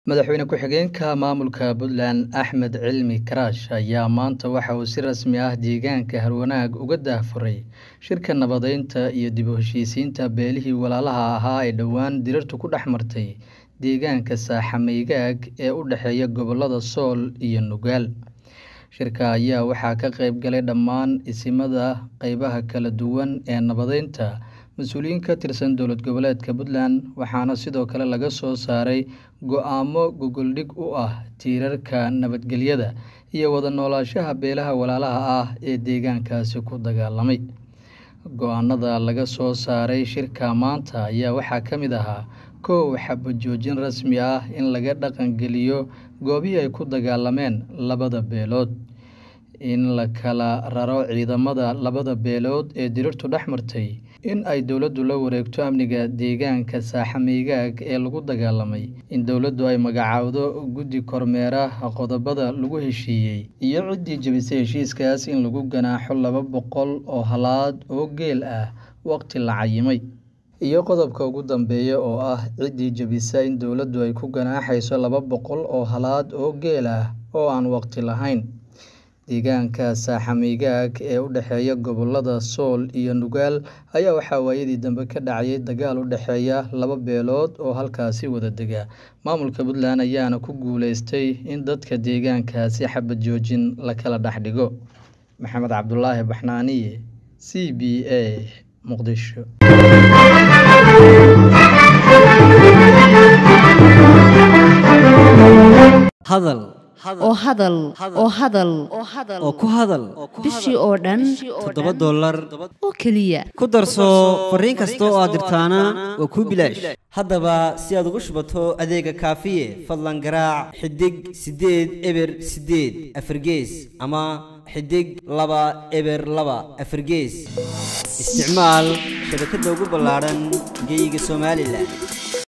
Madaxweyne ku-xigeenka maamulka Puntland Axmed Cilmi Karash ayaa maanta waxa uu si rasmi ah deegaanka Harwanaag uga daahfuray shirka nabadeynta iyo dib u heshiisiinta beelihii walaalaha ahaa ee dhowaan dirirtu ku dhex martay deegaanka Saaxameygaag ee u dhexeeya gobollada Sool iyo Nugaal. Shirka ayaa waxaa ka qayb galay dhammaan isimada qaybaha kala duwan ee nabadeynta, mas'uuliyiin ka tirsan dowlad goboleedka Puntland, waxaana sidoo kale laga soo saaray go'aamo go'goldhig u ah tiirarka nabadgelyada iyo wada noolaanshaha beelaha walaalaha ah ee deegaankaasi ku dagaalamay. Go'aannada laga soo saaray shirka maanta ayaa waxaa ka mid ahaa: kow Xabad joojin rasmi ah in laga dhaqan geliyo goobihii ay ku dagaalameen labada beelood. In la kala raro ciidamada labada beelood ee dirirtu dhex martay. In ay dowladdu la wareegto amniga deegaanka Saaxameygaag ee lagu dagaalamay. In dowladdu ay magacaawdo guddi kormeera qodobbada lagu heshiiyay. Iyo ciddii jebisay heshiiskaas in lagu ganaaxo laba boqol oo halaad oo geel ah waqti la cayimay. Iyo qodobka ugu dambeeya oo ah ciddii jebisa in dowladdu ay ku ganaaxayso laba boqol oo halaad oo geel ah oo aan waqti lahayn. Deegaanka Saaxameygaag ee u dhexeeya gobollada Sool iyo Nugaal ayaa waxaa waayadii dambe ka dhacayay dagaal u dhexeeya laba beelood oo halkaasi wada dega. Maamulka Puntland ayaana ku guuleystay in dadka deegaankaasi xabad joojin la kala dhex dhigo. Maxamed Cabdulaahi Baxnaaniye, C B A, Muqdisho. hadal oo hadal oo hadal oo ku hadal bishii oo dhan toddoba dollar oo keliya ku darso fariin kasta oo aad dirtaana waa kuu bilaash haddaba si aad ugu shubato adeega kaafiye fadlan garaac xidig siddeed eber siddeed afargees ama xidig laba eber laba afargees isticmaal shabakadda ugu ballaadhan geyga somalilan